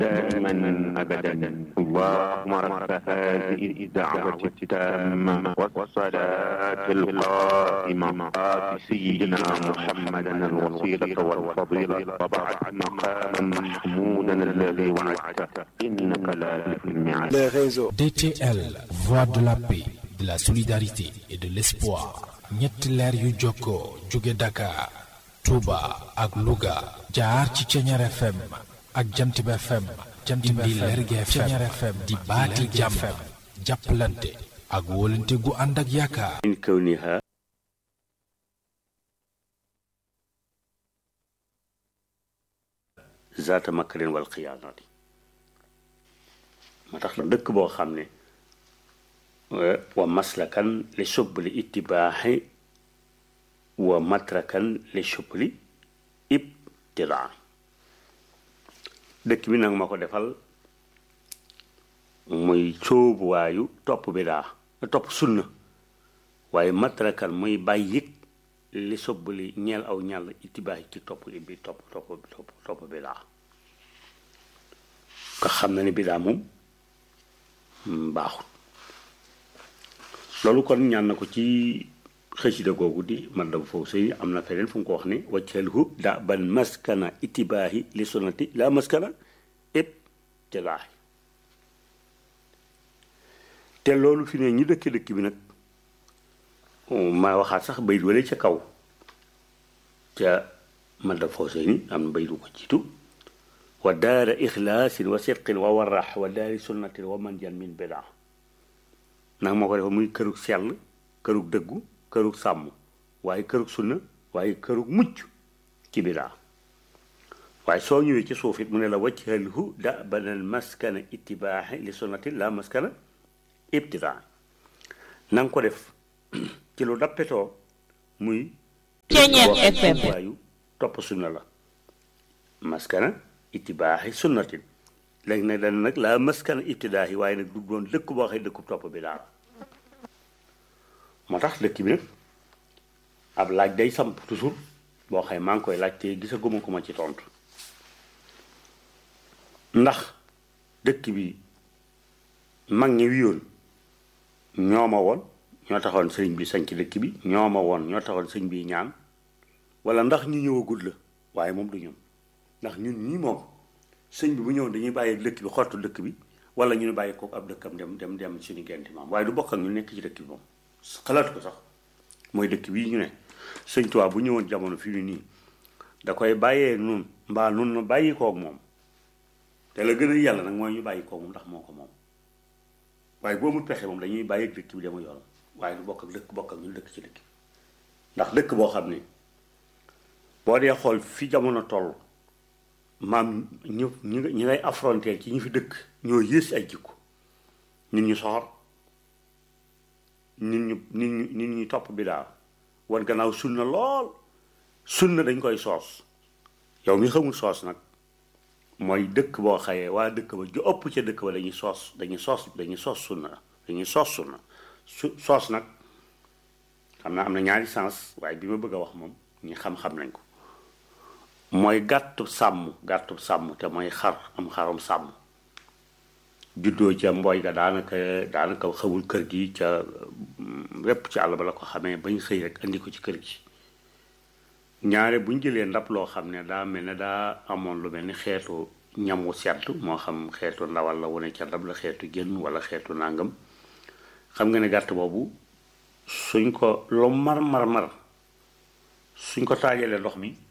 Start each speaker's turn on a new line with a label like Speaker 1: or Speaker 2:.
Speaker 1: دائما أبدا اللهم رب هذه الدعوة التامة والصلاة القائمة آت سيدنا محمدا الوسيلة والفضيلة وبعد مقاما محمودا الذي وعدته إنك لا تخلف الميعاد
Speaker 2: les réseaux.
Speaker 3: DTL, voix de la paix, de la solidarité et de l'espoir. ñetti leer yu jokkoo jóge Dakar, Touba ak Louga jaar ci Ceñeer FM ak Jantib FM indi Lergui FM di baati jàmm jàppalante ak wóolante gu ànd ak yaakaar
Speaker 4: من كونها ذات مكر والخيانات ما tax la dëkk boo xam ne wa maslakan li subli ittibaaxi wa matrakan li subli ibtidaa dëkk bi nag ma ko defal muy sóobuwaayu topp bidaa topp sunna waaye matrakan muy bàyyik li sobbali ñeel aw ñàll itibaax ci topp bi topp topp topp topp bidaa nga xam na ni bidaa moom baaxul loolu kon ñaan na ko ci xësida googu di man dam foofu sëy am na feneen fu mu ko wax ne wacceelhu da ban maskana itibaahi li sunnati la maskana ib tilaahi te loolu fi ne ñu dëkk dëkk bi nag ma waxaat sax bayit wala ca kaw ca man dam foofu sëy ni am na bayit ko jiitu wa daara ixlaasin wa sidqin wa warax wa daari sunnatin wa manjan min bidaa nag moo ko defa muy kërug sell kërug dëggu kërug sàmm waaye kërug sunna waaye kërug mucc ci bidaa waaye soo ñëwee ci suuf it mu ne la wajhalhu da banal maskana ittibaaxi li sunnati la maskana ibtidaa na nga ko def ci lu dappetoo muy
Speaker 5: Ceeñeer FM.
Speaker 4: waayu topp sunna la maskana ittibaaxi sunnatin léegi nag dana nag la maskana ibtidaahi waaye nag du doon dëkk boo xëy dëkkub topp bi daal moo tax dëkk bi nag ab laaj day samp toujours boo xëy maa ngi koy laaj te gisaguma ko ma ci tontu ndax dëkk bi mag ñi wiyoon ñoo ma woon ñoo taxoon sëriñ bi sañ ci dëkk bi ñoo ma woon ñoo taxoon sëriñ bi ñaan wala ndax ñu ñëwagul la waaye moom du ñoom ndax ñun ñii moom sëñ bi bu ñëwoon dañuy bàyyi dëkk bi xottu dëkk bi wala ñu ne bàyyi ko ab dëkkam dem dem dem suñu genti maam waaye du bokk ak ñu nekk ci dëkk bi moom xalaatu ko sax mooy dëkk bii ñu ne sëñ Tuubaa bu ñëwoon jamono fii ni nii da koy bàyyee nun mbaa nun na bàyyi koog moom te la gën a yàlla nag mooy ñu bàyyi koog moom ndax moo ko moom waaye boo mu pexe moom dañuy bàyyi ak dëkk bi dama yoonam waaye du bokk ak dëkk bokk ak ñu dëkk ci dëkk bi ndax dëkk boo xam ne boo dee xool fi jamono toll maam ñu ñi ñi ngay affronter ci ñi fi dëkk ñoo yées ay jikko nit ñu soxor nit ñu nit ñu nit ñu topp bidaa wan gannaaw sunna lool sunna dañ koy soos yow mi xamul soos nag mooy dëkk boo xayee waa dëkk ba ju ëpp ca dëkk ba dañuy soos dañuy soos dañuy soos sunna dañuy soos sunna su soos nag xam naa am na ñaari sens waaye bi ma bëgg a wax moom ñi xam-xam nañ ko mooy gàttu sàmm gàttu sàmm te mooy xar am xarum sàmm juddoo ca mbooy ga daanaka daanaka xawul kër gi ca wépp ci àll ba la ko xamee bañ xëy rek andi ko ci kër gi ñaare buñ jëlee ndab loo xam ne daa mel ne daa amoon lu mel ni xeetu ñam wu sedd moo xam xeetu ndawal la wane ca ndab la xeetu jën wala xeetu nàngam xam nga ne gàtt boobu suñ ko lu mar mar mar suñ ko taajalee ndox mi